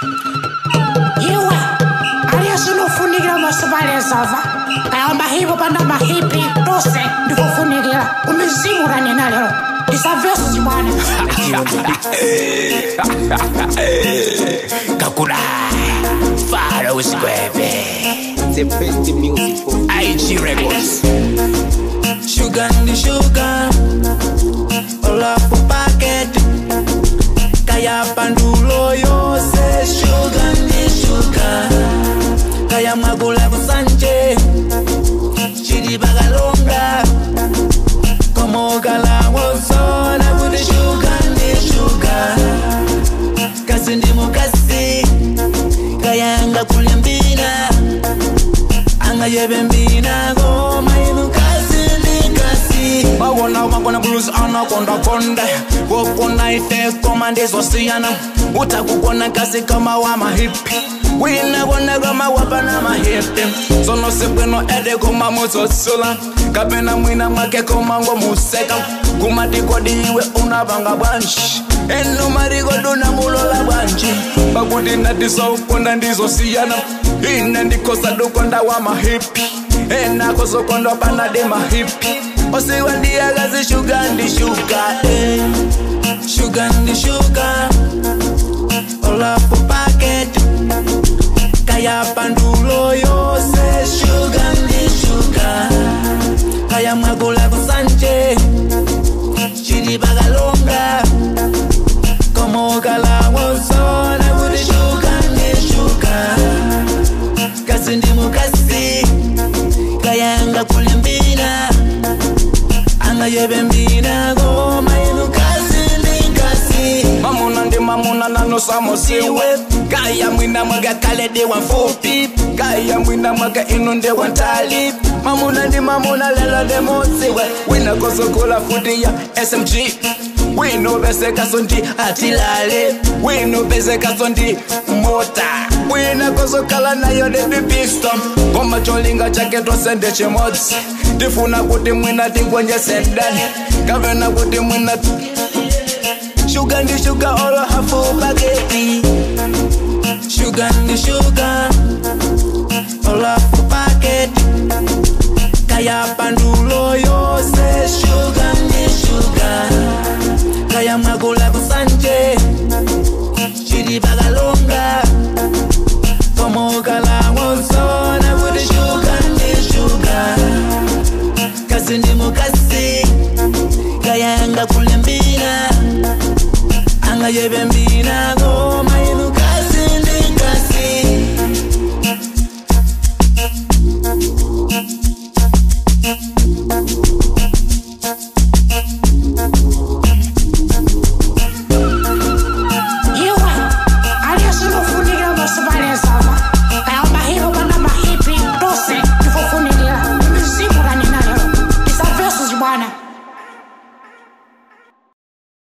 iwe aliyesinofunikira masibalezava kayamba hipo panda mahipi tose ndikufunikira umizimu ranena lero isavesi bwana kakula fara usikwebe The best music for ig records Sugar ndi sugar Olafu packet Kaya pandulo yose Sugar ndi sugar Kaya magula kusanje Chidi bagalonga Como galawosona Kuti sugar ndi sugar Kasi ndi mukasi Kaya anga kulembina Anga yebe mbina Goma inu kasi ndi kasi bawona wangona blues anakonda konde wokona ife koma ndizosiyana utakukona kasi kama wa mahipi winakona kama wapana mahipi sono sibwino ede koma muzosula kapena mwina mwake koma ngomuseka kumatikodiwe unavanga bwanji eno marikoduna mulola bwanji pakuti ndatisokonda ndizosiyana ine ndikosa dukonda wa mahipi enako sokonda panade mahipi osiwa ndiyakazi shuga ndi shuga eh. Sugar ndi sugar Olafu packet Kaya pandulo yose Sugar ndi sugar Kaya magula kusanje Chidi bagalonga Como galawosona Kuti sugar ndi sugar Kasi ndi mukasi Kaya anga kulembina Anga yebe mbina Goma inu kasi ndi kasi mamuna ndi mamuna nanosamosiwe kaya mwina mwaga kale ndiwa mfupi kaya mwina mwaga ino ndiwa ntali mamuna ndi mamuna lelo ndimutsiwe wina kosokula futi ya smg winopesekaso ndi atilale winopesekaso ndi mota wina kosokala nayo ndipipisto koma cholinga chake tosende chimodzi tifuna kuti mwina tingonyese ndani kapena kuti mwina shuga ndi shuga olo hafu bageti